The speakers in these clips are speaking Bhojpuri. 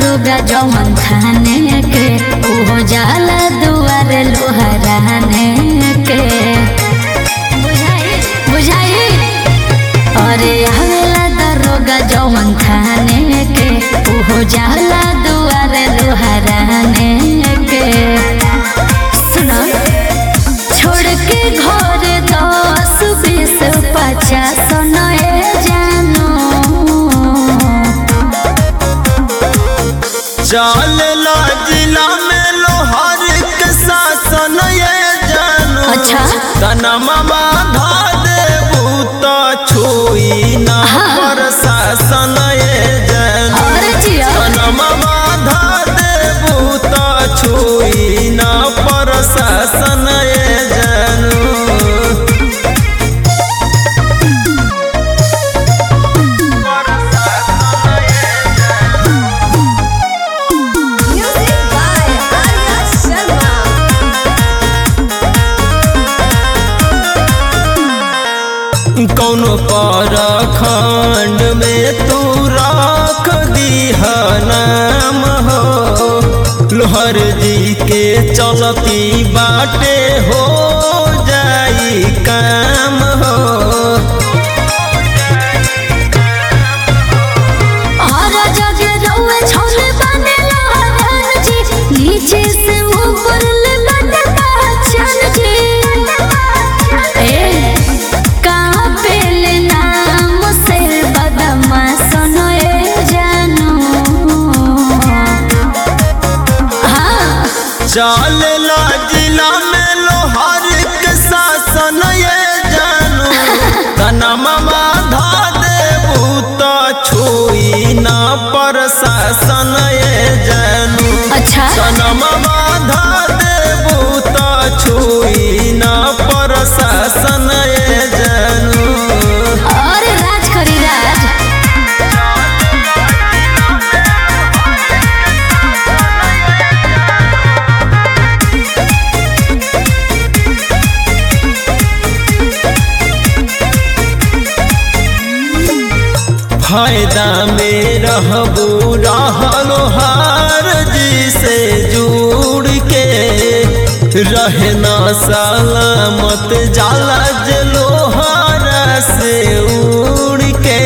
दरोगा जवन थाने के ओहो जाला दुआर लोहराने के बुझाई बुझाई अरे आवेला दरोगा जवन थाने के ओहो जाला दुआर लोहराने के सुनो छोड़ के घर दस बीस पचास नए जानो चलेला जिला में लोहार के शासन ये जानू अच्छा। तनमा बाधा देबू तो छुई ना प्रशासन ये जानू अरे जिया तनमा बाधा देबू तो छुई ना प्रशासन ये जानू Music by Arya Sharma. कौनो पर खंड में तू राख दीह नाम हो लोहर जी के चलती बाटे हो जाई काम हो और जगे रउए छोले बने लहरान जी नीचे से ऊपर ले बने पहचान जी ए कहाँ पे ले नाम से बदमा सुनो ए जानो हाँ चलेला जिला में लोहार के शासन ये जानू तनमा बाधा देबू तो छुई ना प्रशासन ये जानू अच्छा सनम बाधा देबू तो छुई ना प्रशासन ये जानू और राज करी राज फायदा में रहबू रहलो हार जी से जुड़ के रहना सलामत जाला जे लोहारा से उड़ के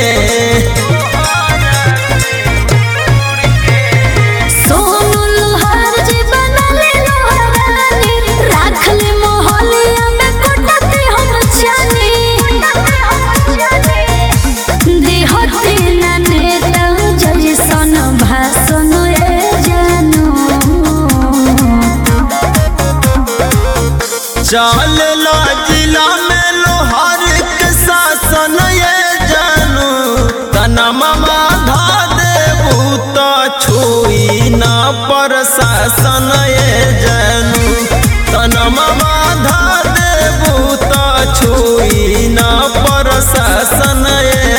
सोनू लोहार जी बनले लोहारानी राख ले मोहलिया में कोटते हम जानी देहते ना नेता जैसन भाषण ए जानो चलेला जिला में लोहार के शासन ये जानू तनमा बाधा देबू तो छुई ना प्रशासन ये जानू तनमा बाधा देबू तो छुई ना प्रशासन ये